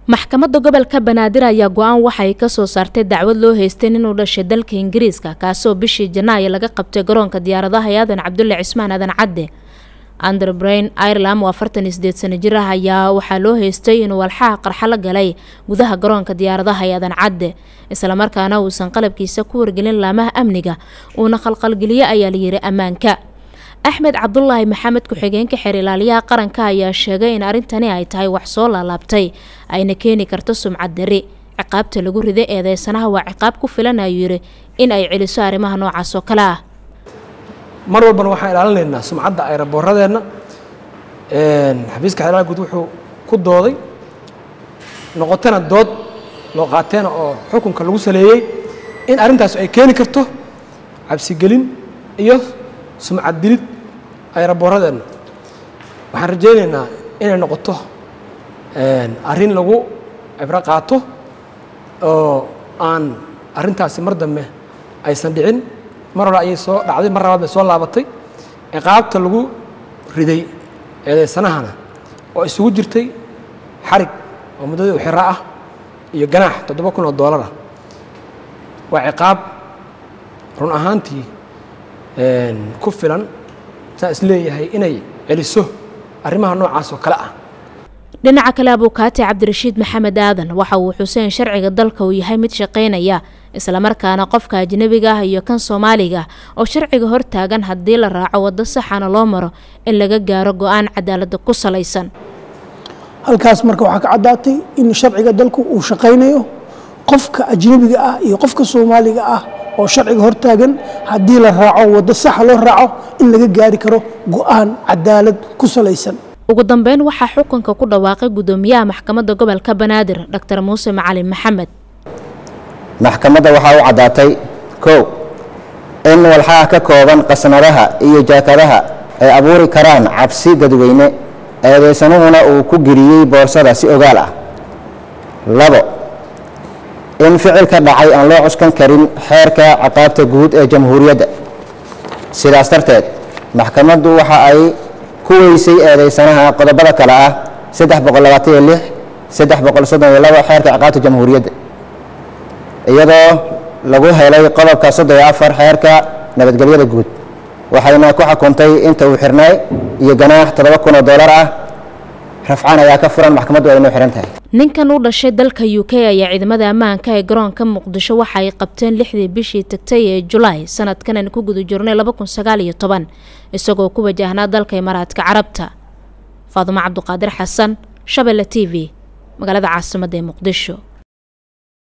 maxkamadda gobolka banaadir ayaa go-aan waxay ka soo saartay dacwad loo haystay inuu dhashay dalka ingiriiska kaasoo bishii janaayo laga qabtay garoonka diyaaradaha ee aadan cabdulle cismaan aadan cadde ander brain ireland oo afartan iyo sideed sano jir ah ayaa waxaa loo haystay inuu walxaha qarxa la galay gudaha garoonka diyaaradaha ee aadan cadde islamarkaana uusan qalabkiisa ku wargelin laamaha amniga uuna khalqalgeliye ayaa layiri ammaanka axmed cabdulaahi maxamed ku-xigeenka xeer ilaaliyaha qaranka ayaa sheegay in arrintani ay tahay wax soo laalaabtay ayna keeni karto sumcad dari ciqaabta lagu riday eedeysanaha waa ciqaab ku filan ayuu yiri in ay celiso arrimaha noocaas oo kale ah mar walbana waxaan ilaalinaynaa sumcadda ayraboorradeenna xafiiska xeer guud wuxuu ku dooday noqotana dood loo qaateena oo xukunka lagu saleeyey in arrintaas ay keeni karto cabsigelin iyo sumcad dilid ayraboorradeenna waxaan rajaynaynaa inay noqoto arrin lagu cibro qaato oo aan arrintaasi mar dambe aysan dhicin mar hore ayay soo dhacday mar labaad bay soo laabatay ciqaabta lagu riday eedeysanahana oo isugu jirtay xarig oo muddadii u xira ah iyo ganaax toddoba kun oo doolar ah waa ciqaab run ahaantii ku filan saa is leeyahay inay celiso arrimaha noocaas oo kale ah dhinaca kale abuukaati cabdirashiid maxamed aadan waxa uu xuseen sharciga dalka uu yahay mid shaqaynaya islamarkaana qofka ajnebiga ah iyo kan soomaaliga oo sharciga hortaagan haddii la raaco waddo saxana loo maro in laga gaaro go-aan cadaaladda ku salaysan halkaas marka waxaa ka caddaatay in sharciga dalku uu shaqaynayo qofka ajnebiga ah iyo qofka soomaaliga ah oo sharciga hortaagan haddii la raaco waddo saxa loo raaco in laga gaari karo go-aan cadaalad ku salaysan ugu dambeyn waxaa xukunka ku dhawaaqay guddoomiyaha maxkamadda gobolka banaadir doctor muuse macalin maxamed maxkamadda waxaa u caddaatay kow in walxaha ka kooban qasnadaha iyo jaakadaha ay abuuri karaan cabsi dadweyne eedeysanuhuna uu ku geliyey boorsada si ogaal ah labo in ficilka dhacay aan loo cuskan karin xeerka ciqaabta guud ee jamhuuriyadda sidaas darteed maxkamaddu waxa ay ku weysay eedeysanaha qodobada kale ah saddex boqol labaatan iyo lix saddex boqol soddon iyo labo xeerka ciqaabta jamhuuriyadda iyadoo lagu helay qodobka soddon iyo afar xeerka nabadgelyada guud waxayna ku xukuntay inta uu xirnay iyo ganaax toddoba kun oo doolar ah rafcaan ayaa ka furan maxkamaddu ay inoo xihan tahay ninkan u dhashay dalka u k ayaa ciidamada ammaanka ee garoonka muqdisho waxa ay qabteen lixdii bishii tagtay ee julaay sanadkan aan ku guda jirnay laba kun sagaal iyo toban isagoo ku wajahnaa dalka imaaraadka carabta faadumo cabduqaadir xasan shabelle t v magaalada caasimadda ee muqdisho